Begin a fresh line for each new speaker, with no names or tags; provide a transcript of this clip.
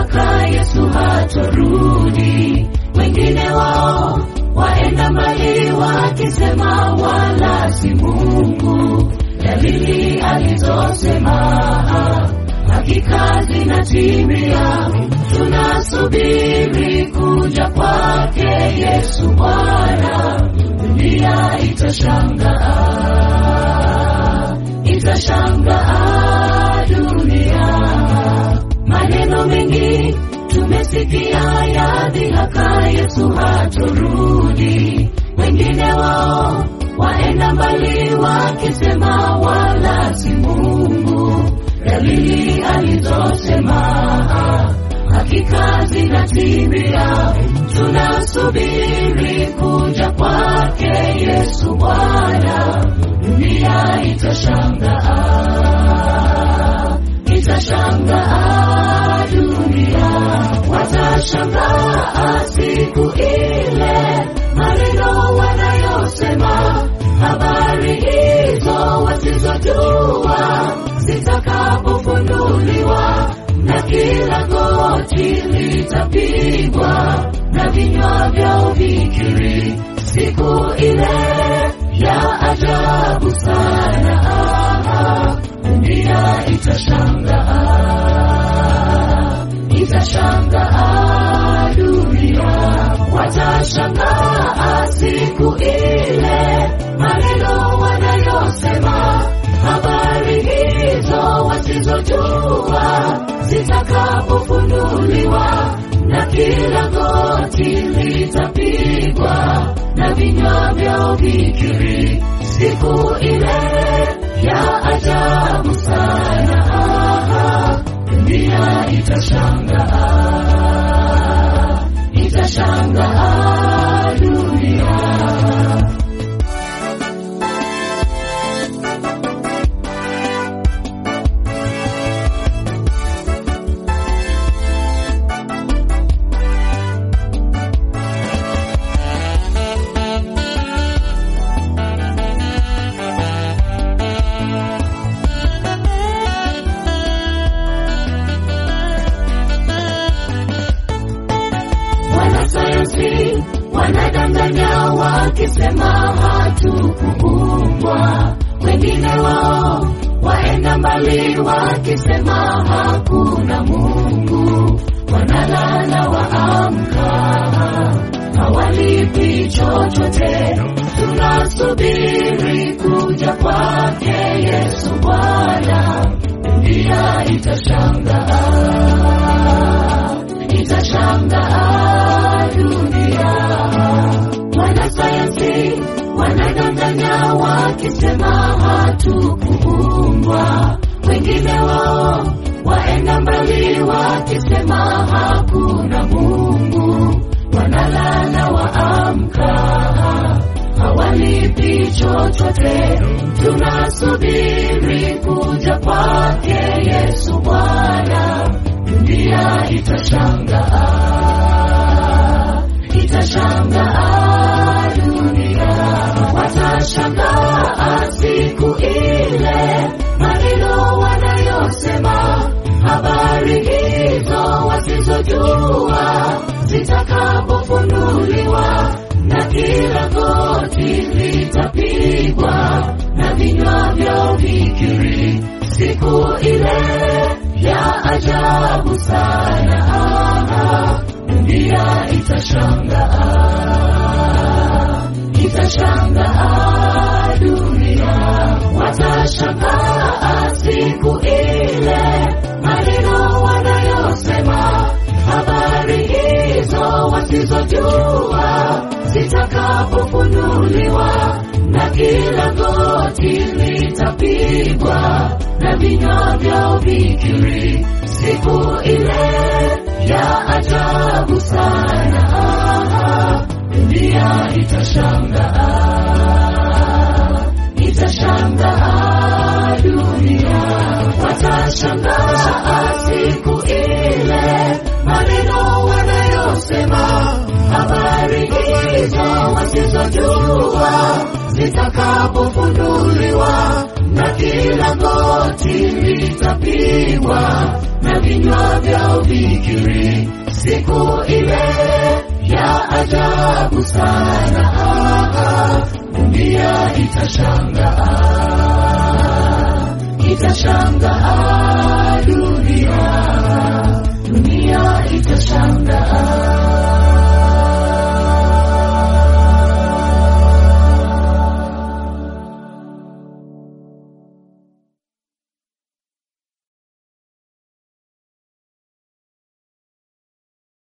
dhihaka Yesu hatorudi. Wengine wao waenda mbali wakisema wala si Mungu. Dalili alizosema hakika zinatimia. Tunasubiri kuja kwake Yesu Bwana, dunia itashangaa, itashangaa dunia. Maneno mengi tumesikia ya dhihaka Yesu hatorudi. Wengine wao waenda mbali wakisema wala si Mungu. Dalili alizosema hakika zinatimia. Tunasubiri kuja kwake Yesu Bwana, dunia itashangaa, itashangaa dunia, watashangaa siku ile maneno wanayosema, habari hizo wasizojua zitakapofunuliwa, na kila goti litapigwa na vinywa vyao vikiri, siku ile ya ajabu sana, dunia itashangaa, itashangaa dunia, watashangaa siku ile maneno wanayosema, habari hizo wasizojua zitakapofunuliwa, na kila goti litapigwa na vinywa vyao vikiri, siku ile ya ajabu sana, dunia itashangaa, itashangaa dunia. Wanasayansi wanadanganya wakisema hatukuumbwa. Wengine wao waenda mbali wakisema hakuna Mungu. Wanalala waamka, hawalipi chochote. Tunasubiri kuja kwake Yesu Bwana, dunia itashangaa, itashangaa dunia. Wanasayansi wanadanganya wakisema hatukuumbwa. Wengine wao waenda mbali wakisema hakuna Mungu. Wanalala waamka, hawalipi chochote. Tunasubiri kuja kwake Yesu Bwana, dunia itashangaa, itashangaa dunia, watashangaa siku ile maneno wanayosema, habari hizo wasizojua zitakapofunuliwa, na kila goti litapigwa na vinywa vyao vikiri, siku ile ya ajabu sana, dunia itashangaa, itashangaa dunia, watashangaa siku ile maneno wanayosema, habari hizo wasizojua zitakapofunuliwa, na kila goti litapigwa na vinywa vyao vikiri, siku ile ya ajabu sana, dunia itashangaa, itashangaa dunia, watashangaa siku ile maneno wanayosema, habari hii hizo wasizojua zitakapofunuliwa, na kila goti litapigwa na vinywa vyao vikiri, siku ile ya ajabu sana, dunia itashangaa, itashangaa dunia.